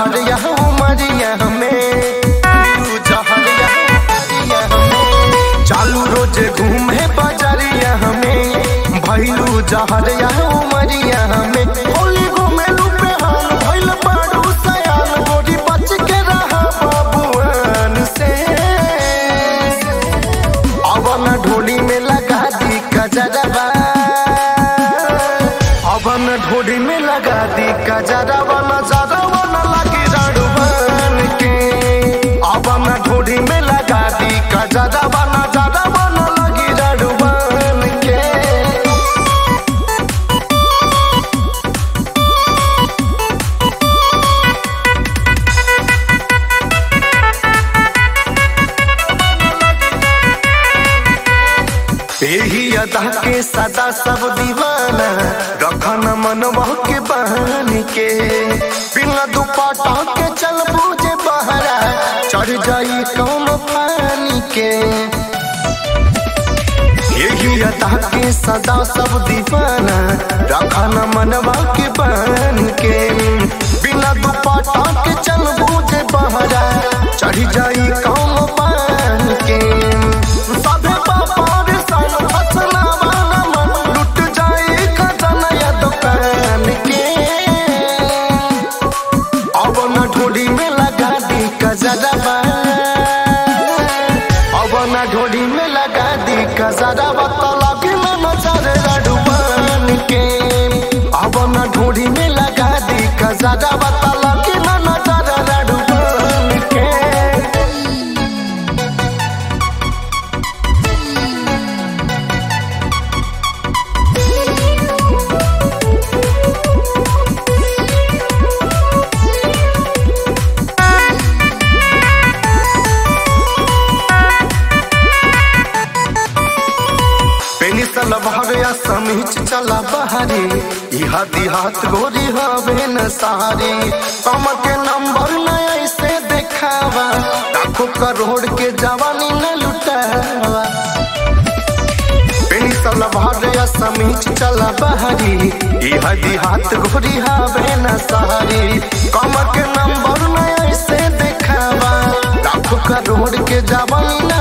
जहरिया उमरिया में तू जहरिया उमरिया में चालू रोज घूमे बजरिया में भैलू जहरिया उमरिया में होली घूमे लुपे हाल भैल बाड़ू सयान गोरी बच के रहा बाबुआन से अवन ढोली में लगा दी कजरवा अवन ढोली में लगा दी कजरवा नजरवा न लगी रड़वन के अवन ढोली में लगा दी कजरवा नजरवा न लगी रड़वन के यही अदा के सदा सब दीवाना रखन मनवा के बहन के बिना दुपट्टा के चल बूझे बहरा चढ़ जाई कौन पानी के यही अदा के सदा सब दीवाना रखन मनवा के बहन के बिना दुपट्टा के चल बूझे बहरा चढ़ जाई कौन पानी के सभे बापार सन फसला वाला मन लुट जाए खजाना या दुकान के अब न ढोली में लगा दी कजरबा अब न ढोली में लगा दी कजरबा तलाबी में नजर रडुबान के अब न ढोली में लगा दी कजरबा तलाबी में नजर रडुबान के पेनी सलवार समीच चला बहारी इहा दिहात गोरी हवे न सारी कम के नंबर न ऐसे देखावा लाखों करोड़ के जवानी न लुटावा पेनी सलवार समीच चला बहारी इहा दिहात गोरी हवे न सारी कम के नंबर न ऐसे देखावा लाखों करोड़ के जवानी न